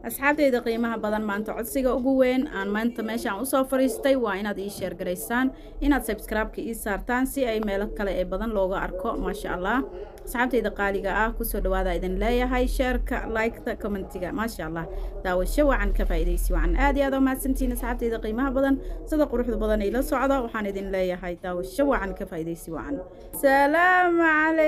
asxaabteyda qiimaha badan maanta codsiga ugu weyn aan maanta meeshaan usoo fariistay waa inaad ii sheergaraysaan inaad sabskraibeka ii saartaan si ay meelo kale ee badan looga arko maasha allah asxaabteyda qaaliga ah kusoo dhawaada idin leeyahay sheerka liketa commentiga maasha allah daawasho wacan ka faa'iidaysi wacan aad iyo aad oo mahadsantihiin asxaabteyda qiimaha badan sida quruxda badan ila socda waxaan idin leeyahay daawasho wacan ka faa'iidaysi wacan salaamu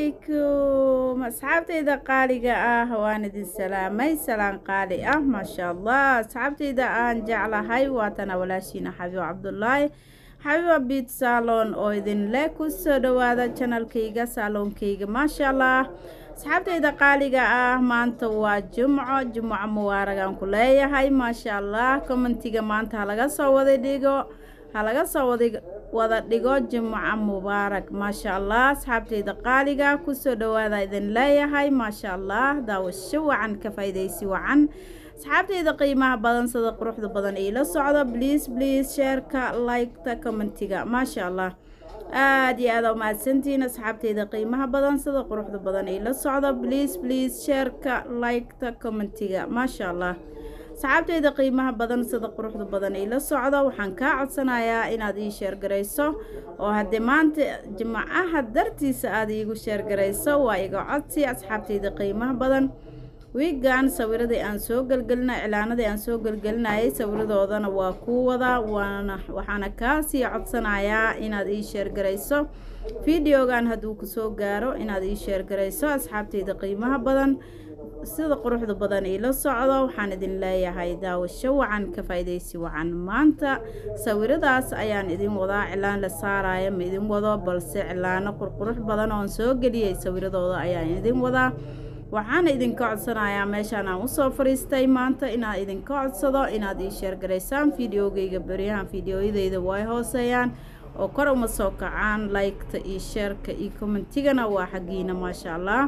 calaykum asxaabteyda qaaliga ah waan idin salaamay salaan qaali ah maasha allah asxaabteyda aan jeclahay waatana walaashiina xabiib cabdulaahi xabiiba biit saalon oo idin leh kusoo dhawaada janalkayga saaloonkayga maasha allah asxaabteyda qaaliga ah maanta waa jumco jumco mubaaragaan ku leeyahay maasha allah commentiga maanta halaga soo wada dhigo halaga soo wada wada dhigo jumco mubaarak maasha allah asxaabteyda qaaliga kusoo dhawaada idin leeyahay maasha allah daawasho wacan ka faa'iidaysi wacan asxaabteyda qiimaha badan sida quruxda badan iila socdo bliis bliis sheerka liketa commentiga maasha allah aada iyo aada umahadsantihiin asxaabteyda qiimaha badan sida quruxda badan iila socdo bliis bliis sheerka liketa commentiga maasha allah asxaabteyda qiimaha badan sida quruxda badan iila socdo waxaan kaa codsanayaa inaad ii sheergarayso oo haddii maanta jimcaha dartiisa aada iigu sheergarayso waa iga codsi asxaabteyda qiimaha badan wiigan sawiradii aan soo gelgelinay cilaanadii aan soo gelgelinayay sawiradoodana waa kuu wadaa waana waxaana kaasii codsanayaa inaad ii sheergarayso videogan hadduu kusoo gaaro inaad ii sheergarayso asxaabteyda qiimaha badan sida quruxda badan iila socdo waxaan idin leeyahay daawasho wacan ka faa'iidaysi wacan maanta sawiradaas ayaan idin wadaa cilaan la saaraya ma idin wado balse cilaano qurqurux badan oon soo geliyay sawiradooda ayaan idin wadaa waxaana idinka codsanayaa meeshaan aan usoo fariistay maanta inaan idinka codsado inaad ii sheergaraysaan videogeyga beryahan videoyadeyda way hooseeyaan oo kor uma soo kacaan liketa iyo sheerka iyo commentigana waa xaggiina maasha allah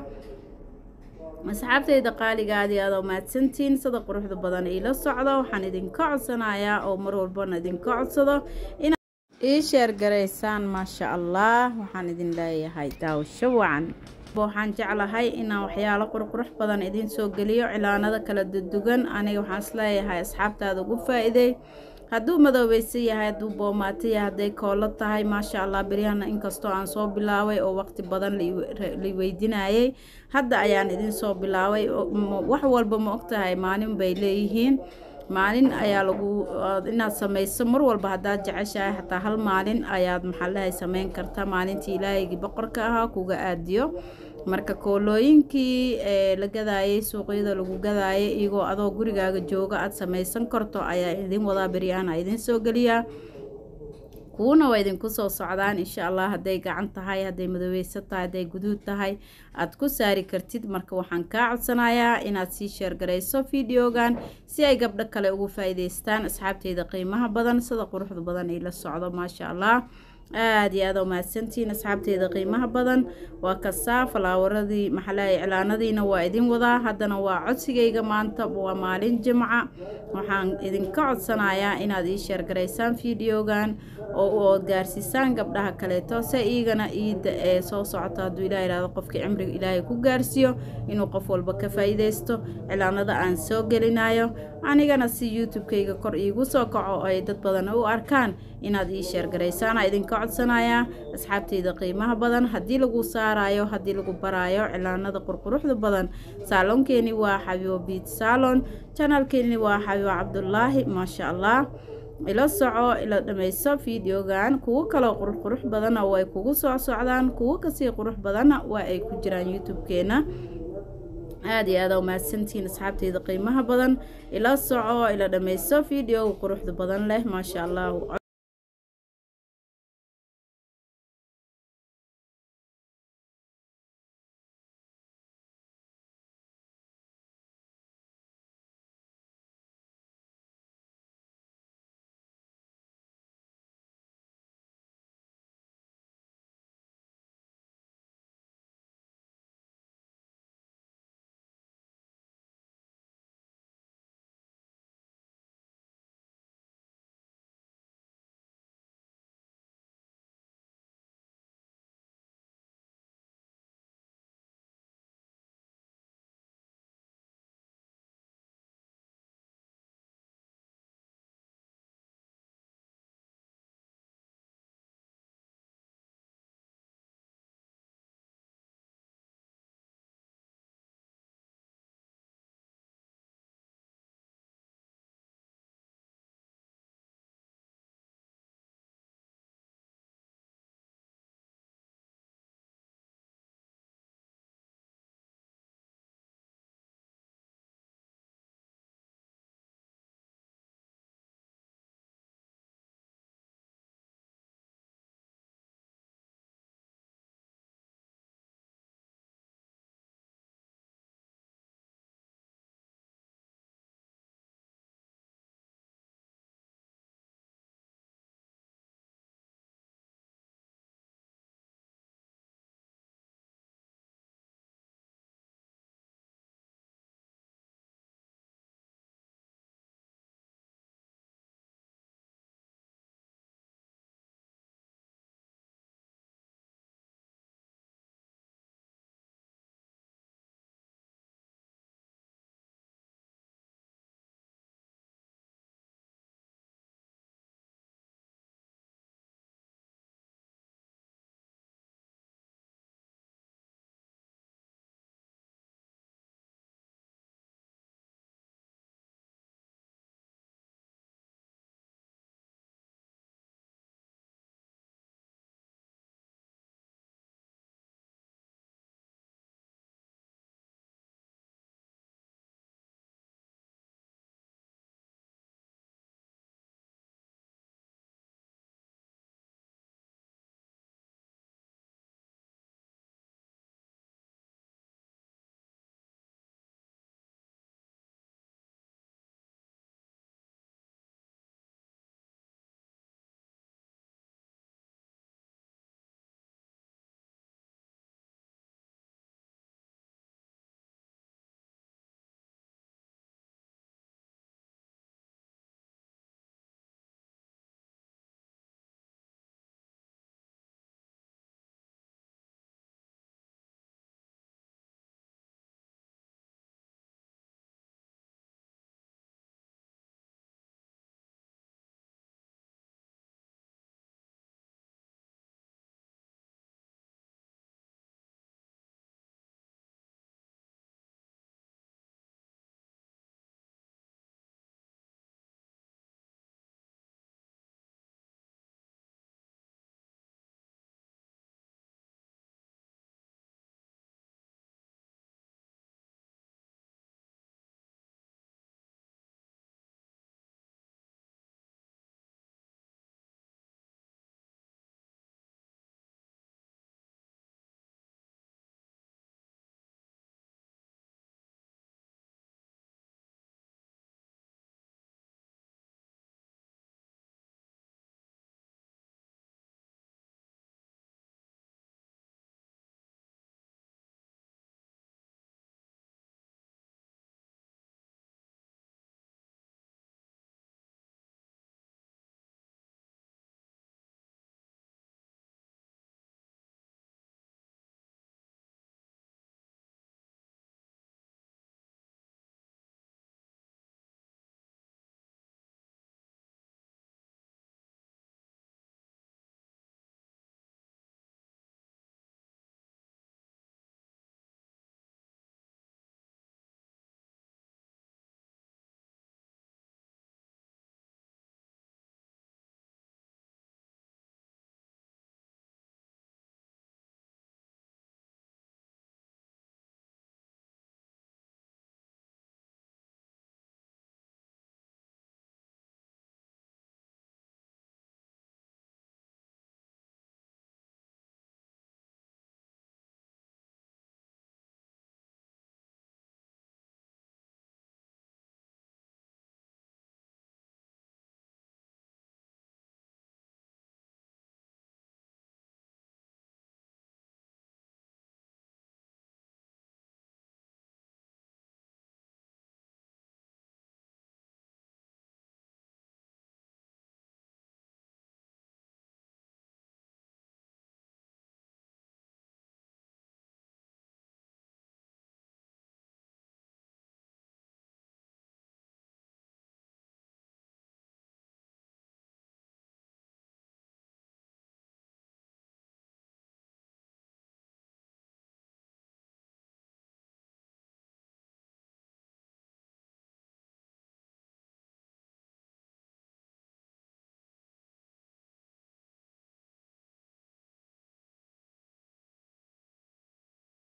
asxaabteyda qaaligaadii aadoo mahadsantiin sida quruxda badan iila socdo waxaan idinka codsanayaa oo mar walbana idinka codsado inaad ii sheergaraysaan maasha allah waxaan idin leeyahay daawasho wacan waxaan jeclahay inaan waxyaalo qurqurux badan idiin soo geliyo cilaanada kala dudugan aniga waxaan isleeyahay asxaabtaada ugu faa-iiday hadduu madoobeysan yahay hadduu boomaato yahay hadday koolo tahay maasha allah beryahana inkastoo aan soo bilaabay oo waqti badan la weydinayay hadda ayaan idin soo bilaabay wax walba ma ogtahay maalin bay leeyihiin maalin ayaa lagu inaad samayso mar walba haddaad jeceshahay xataa hal maalin ayaad maxaalahay sameyn karta maalintii ilaahigii boqorka ahaa kuga aadiyo marka koolooyinkii ee la gadaayay suuqyada lagu gadaayay iyagoo adoo gurigaaga jooga aada samaysan karto ayaa idin wadaa beryaana idin soo geliyaa kuwana waa idinku soo socdaan insha allah hadday gacan tahay hadday madoobeysan tahay hadday guduud tahay aada ku saari kartid marka waxaan kaa codsanayaa inaad sii sheergarayso videogan si ay gabdho kale ugu faa'iidaystaan asxaabteyda qiimaha badan sida quruxda badan iila socdo maasha allah aada iyo aada umahadsantihiin asxaabteyda qiimaha badan waa kasaa falaawaradii maxalaha iclaanadiina waa idin wadaa haddana waa codsigayga maanta waa maalin jimca waxaan idinka codsanayaa inaad ii sheergaraysaan videogan oo ood gaarsiisaan gabdhaha kaleeto se iigana iida ee soo socota hadduu ilaah ihahdo qofkii cimriga ilaahay ku gaarsiiyo inuu qof walba ka faa'iidaysto cilaanada aan soo gelinayo anigana si youtube-kayga kor iigu soo kaco oo ay dad badan u arkaan inaad ii sheergaraysaana idinka codsanayaa asxaabteyda qiimaha badan haddii lagu saarayo haddii lagu baraayo cilaanada qurquruxda badan saaloonkeeni waa xabiibo biit saalon janalkeeni waa xabiibo cabdulaahi maasha allah ila soco ila dhammayso videogan kuwo kaloo qurux badanna way kugu soo socdaan kuwo kasii qurux badanna waa ay ku jiraan youtube-keena aada iyo aada umahadsantihiin asxaabteyda qiimaha badan ila soco ila dhammayso videoga quruxda badan leh maasha allah